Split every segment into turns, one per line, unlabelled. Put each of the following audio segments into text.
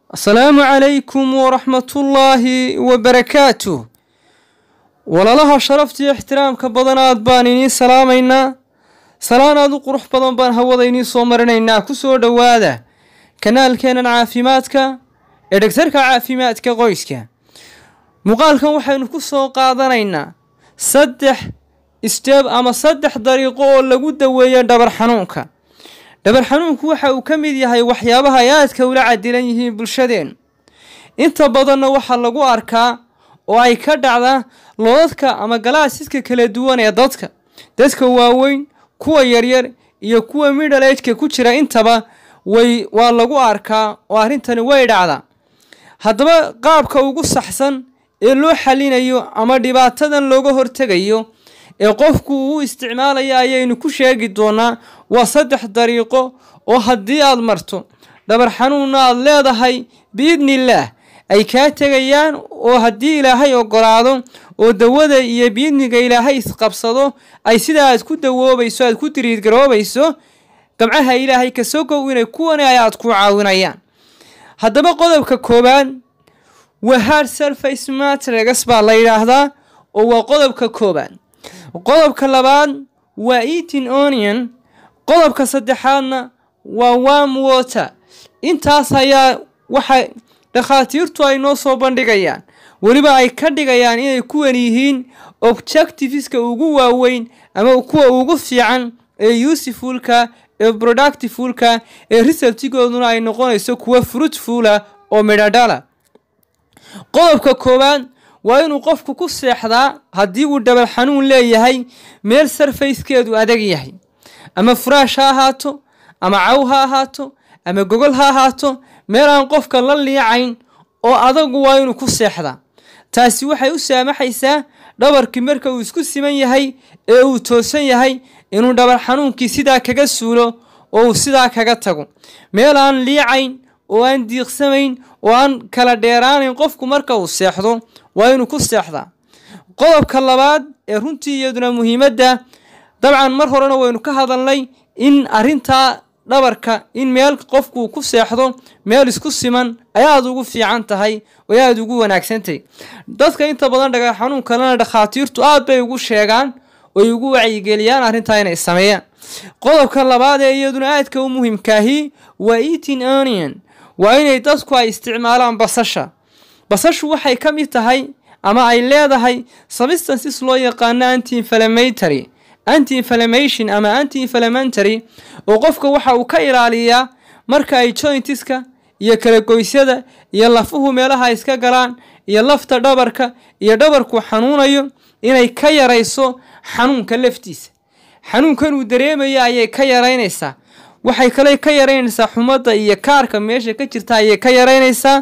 asalaamu calaykum waraxmatullaahi wabarakaatuh walaalaha sharaftiiyo ixtiraamka badanaad baan idiin salaamaynaa salaan aad u qurux badan baan hawada idiin soo marinaynaa ku soo dhowaada kanaalkeennan caafimaadka ee dhegtarka caafimaadka qoyska muuqaalkan waxaynu ku soo qaadanaynaa saddex isteeb ama saddex dariiqo oo lagu daweeyo dhabar xanuunka dhabar xanuunku waxa uu ka mid yahay waxyaabaha ay aadka ula cadilan yihiin bulshadeen inta badanna waxaa lagu arkaa oo ay ka dhacdaa loodadka ama galaasiska kala duwan ee dadka dadka waaweyn kuwa yaryar iyo kuwa middle ageka ku jira intaba way waa lagu arkaa oo arrintani way dhacdaa haddaba qaabka ugu saxsan ee loo xalinayo ama dhibaatadan looga hortegayo ee qofku uu isticmaalayo ayaynu ku sheegi doonaa waa saddex dariiqo oo haddii aad marto dhabar xanuunna aad leedahay biidnillaah ay kaa tegayaan oo haddii ilaahay ogolaado oo dawada iyo biidniga ilaahay isqabsado ay sidaa aad ku dawoobayso aad ku diriidgaroobayso gamcaha ilaahay kasoo gow inay kuwani ay aad ku caawinayaan haddaba qodobka koowaad waa hard surface matragas baa la yidhaahdaa oo waa qodobka koowaad qodobka labaad waa eating onion qodobka saddexaadna waa warm water intaas ayaa waxa dhakhaatiirtu ay noo soo bandhigayaan weliba ay ka dhigayaan inay kuwan yihiin objectiveska ugu waaweyn ama kuwa ugu fiican ee usefulka ee productifulka ee resultigooduna ay noqonayso kuwa fruitfula oo midhadhala qodobka koowaad waa inuu qofku ku seexdaa haddii uu dhabar xanuun leeyahay meel sarfayskeedu adag yahay ama furaash ha ahaato ama caw ha ahaato ama gogol ha ahaato meel aan qofka la liicayn oo adagu waa inuu ku seexdaa taasi waxay u saamaxaysaa dhabarkii marka uu isku siman yahay ee uu toosan yahay inuu dhabar xanuunkii sidaa kaga suulo oo uu sidaa kaga tago meel aan liicayn oo aan diiqsamayn oo aan kala dheeraanayn qofku marka uu seexdo waa inuu ku seexdaa qodobka labaad ee runtii iyaduna muhiimadda dabcan mar horena waynu ka hadalnay in arrintaa dhabarka in meel qofkuu ku seexdo meel isku siman ay aada ugu fiican tahay oo aada ugu wanaagsantahay dadka inta badan dhagar xanuun kalena dhakhaatiirtu aad bay ugu sheegaan oy ugu wacyigeliyaan arrintaa inay sameeyaan qodobka labaad ee iyaduna aadka u muhiimkaahi waa eating onion waa inay dadku ay isticmaalaan basasha basashu waxay ka mid tahay ama ay leedahay substances loo yaqaano anti inflammatory anti inflammation ama anti inflammatory oo qofka waxa uu ka ilaaliyaa marka ay jointiska iyo kala goysyada iyo lafuhu meelaha iska galaan iyo lafta dhabarka iyo dhabarku xanuunayo inay ka yarayso xanuunka laftiisa xanuunkan uu dareemaya ayay ka yaraynaysaa waxay kale ka yaraynaysaa xumadda iyo kaarka meesha ka jirta ayay ka yaraynaysaa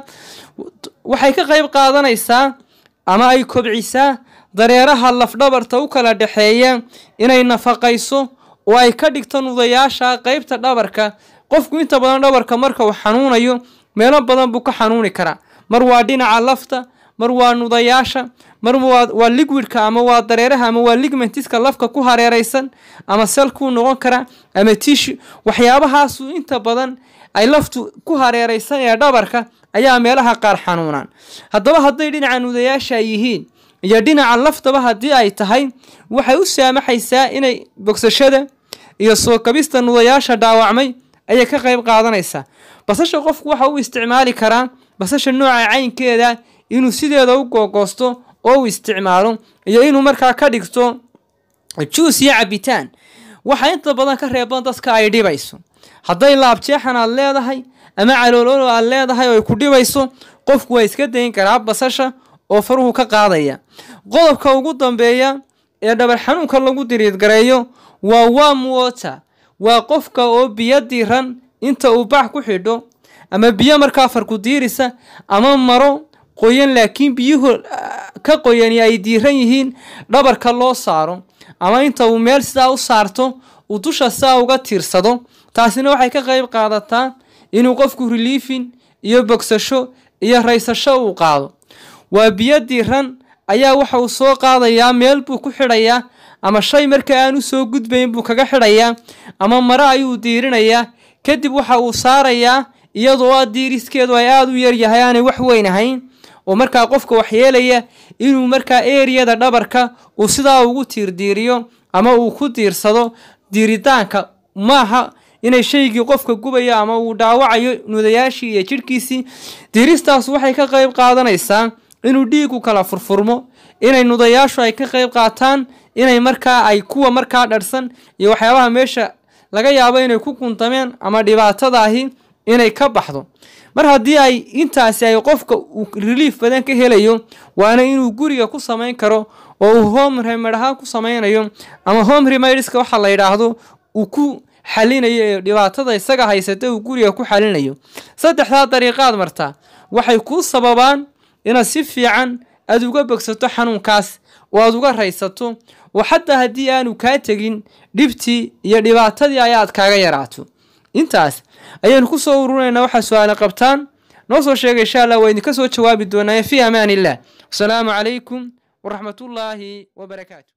waxay ka qayb qaadanaysaa ama ay kobcisaa dareeraha lafdhabarta u kala dhexeeya inay nafaqayso oo ay ka dhigto nudayaasha qeybta dhabarka qofku inta badan dhabarka marka uu xanuunayo meelo badan buu ka xanuuni karaa mar waa dhinaca lafta mar waa nudayaasha mar waa liquidka ama waa dareeraha ama waa ligmentiska lafka ku hareeraysan ama selkuu noqon kara ama tishu waxyaabahaasu inta badan ay laftu ku hareeraysan ee dhabarka ayaa meelaha qaar xanuunaan haddaba hadday dhinaca nudayaasha yihiin iyo dhinaca laftaba haddii ay tahay waxay u saamaxaysaa inay bogsashada iyo soo kabista nudayaasha dhaawacmay ayay ka qayb qaadanaysaa basasha qofku waxa uu isticmaali karaa basasha nooca caynkeeda inuu sideeda u googoosto oo uu isticmaalo iyo inuu markaa ka dhigto juus iyo cabitaan waxaa inta badan ka reeban dadka ay dhibayso hadday laabjeexan aad leedahay ama caloololo aad leedahay oo ay ku dhibayso qofku waa iska dayn karaa basasha oo faruhu ka qaadaya qodobka ugu dambeeya ee dhabar xanuunka lagu diriidgareeyo waa warm water waa qofka oo biyo diiran inta uu bax ku xidho ama biyo markaa farku diirisa ama maro qoyan laakiin biyuhu ka qoyani ay diiran yihiin dhabarka loo saaro ama inta uu meel sidaa u saarto uu dusha sidaa uga tiirsado taasina waxay ka qayb qaadataa inuu qofku reliefin iyo bogsasho iyo raysasho uu qaado waa biyo diiran ayaa waxa uu soo qaadayaa meel buu ku xidhayaa ama shay marka aan u soo gudbayn buu kaga xidhayaa ama mare ayuu diirinayaa kadib waxa uu saarayaa iyadoo a diiriskeedu ay aada u yaryahay aanay wax weyn ahayn oo markaa qofka waxyeelaya inuu markaa eriyada dhabarka uu sidaa ugu tiirdiiriyo ama uu ku diirsado diiritaanka maaha inay shaygii qofka gubayo ama uu dhaawacayo nudayaashii iyo jidhkiisii diiristaas waxay ka qayb qaadanaysaa inuu dhiigu kala furfurmo inay nudayaashu ay ka qayb qaataan inay markaa ay kuwa markaa dharhsan iyo waxyaabaha meesha laga yaabo inay ku kuntameen ama dhibaatadaahi inay ka baxdo mar haddii ay intaasi ay qofka uu relief badan ka helayo waana inuu guriga ku samayn karo oo uu home remed ahaan ku samaynayo ama home remediska waxa la yidhaahdo uu ku xalinayo ee dhibaatada isaga haysata uu guriga ku xalinayo saddexdaa dariiqaad martaa waxay kuu sababaan inaad si fiican aada uga bogsato xanuunkaas oo aada uga raysato oo xataa haddii aanu kaa tegin dhibtii iyo dhibaatadii ayaad kaaga yaraato intaas ayaynu ku soo ururinaynaa waxaa su-aale qabtaan noo soo sheega insha allah waa idinka soo jawaabi doonaaye fii amaan illah wasalaamu calaykum waraxmatullaahi wabarakaatu